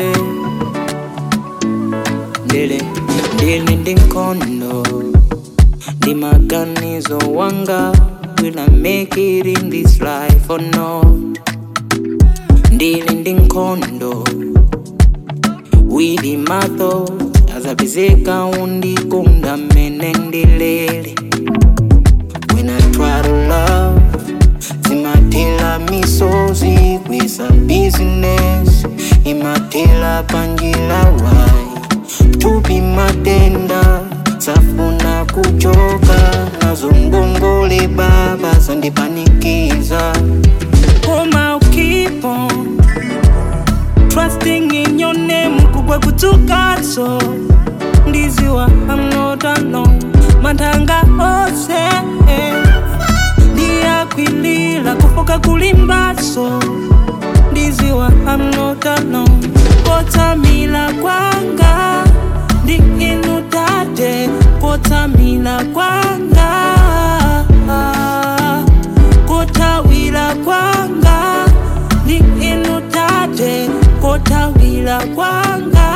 ndele ndele ndili ndi nkhondo ndi maganizo wanga will I make it in this life or not ndili ndi nkhondo with my thoughts azapezeka undikonda mene ndilele when I try to love zimatela misozi kwisa business imatela panjila wai tupi matenda safuna kuchoka nazo ngongole baba zandipanikiza Koma keep on trusting in your name kugwa kutukaso ndiziwa I'm not alone matanga ose ndiyakwilila kufoka kulimbaso ndiziwa I'm not alone kotsamila kwanga ndi inu tate kotsamila kwanga kotawila kwanga ndi inu tate kotawila kwanga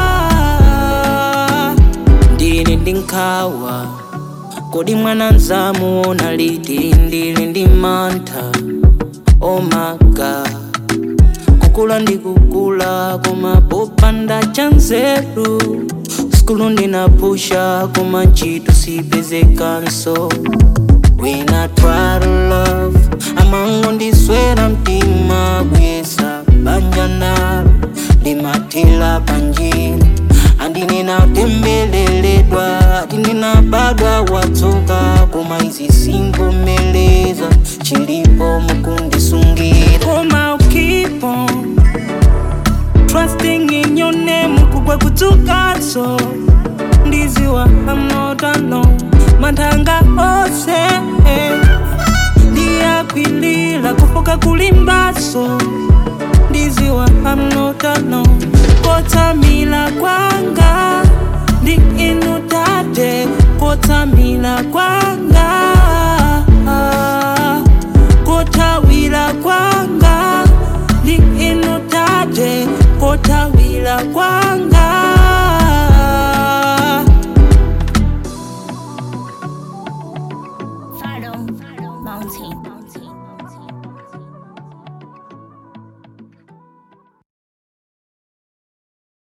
ndili ndi nkhawa kodi mwana nzamuona liti ndili ndi mantha oh my god kukula ndi kukula koma popanda chanzeru skulu ndinapusha koma ntchito sipezekanso When I try to love amango ndiswera mtima kuyesa banja nalo ndimatela panjira andinena tembeleledwa ati ndinabadwa watsoka koma izi singomeleza chilipo mukundisungira koma keep on trusting in your name kugwa kutukaso ndiziwa I'm not alone matanga ose ndiyakwilila kufoka kulimbaso ndiziwa I'm not alone kotsamila kwanga ndi inu tate kotsamila kwanga